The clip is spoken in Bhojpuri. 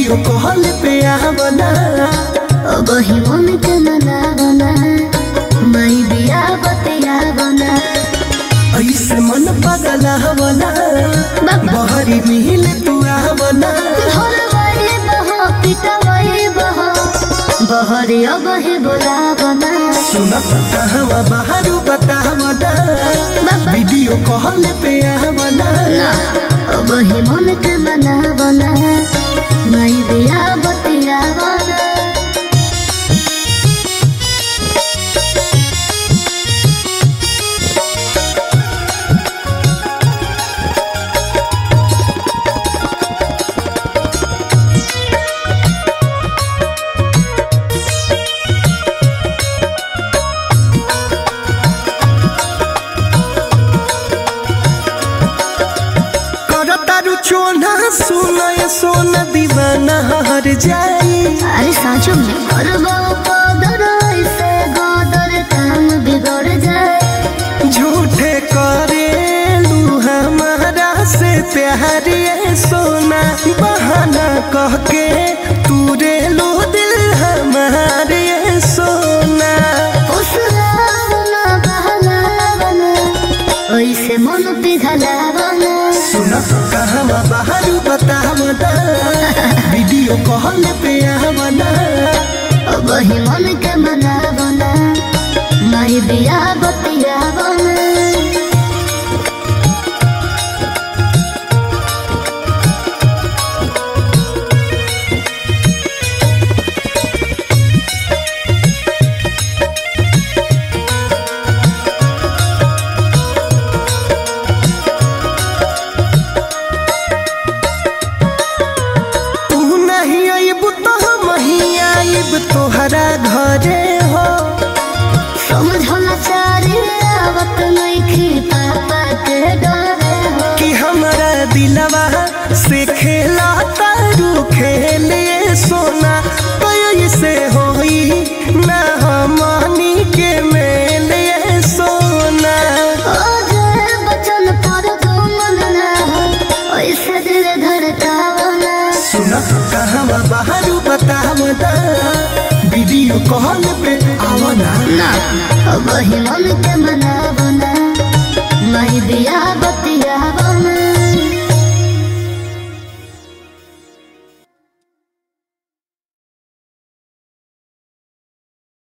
वीडियो कॉल पे आवना अब ही मन के मनावना माई बिया बतियावना ऐसे मन पगला हवना बहरी मिल तू आवना धरवाई बहो पिटवाई बहो बहरी अब ही बोलावना सुन कहवा बाहर बतावना वीडियो कॉल पे आवना अब ही मन के मनावना माई बिया बतियावना करतारू चोना सुनय सोन दीवाना हर जाई अरे साँचो में करबो कदर ऐसे गदर काम बिगड़ जाए झूठे करेलू हमारा से प्यार ये सोना बहाना कह के तू रेलू दिल हमारे ये सोना उसरावना बहलावना ऐसे मन पिघलावना सुन कहवा बाहर बतावना वीडियो कॉल पे आवना अब ही मन के मनावना माई बिया बतियावना तू नहीं आइब तो हम ही आइब तोहरा घरे हो समझला चारे आवत नइखे पापा के डरे हो कि हमारा दिलवा से खेला तारू खेले सोना कैसे होई ना हमनी के मेले सोना ओजे बचन पर दुमन ना हो ऐसे दिल धड़कावना सुन कहवा बाहर बतावना वीडियो कॉल पे आवना अब ही मन के मनावना माई बिया बतिया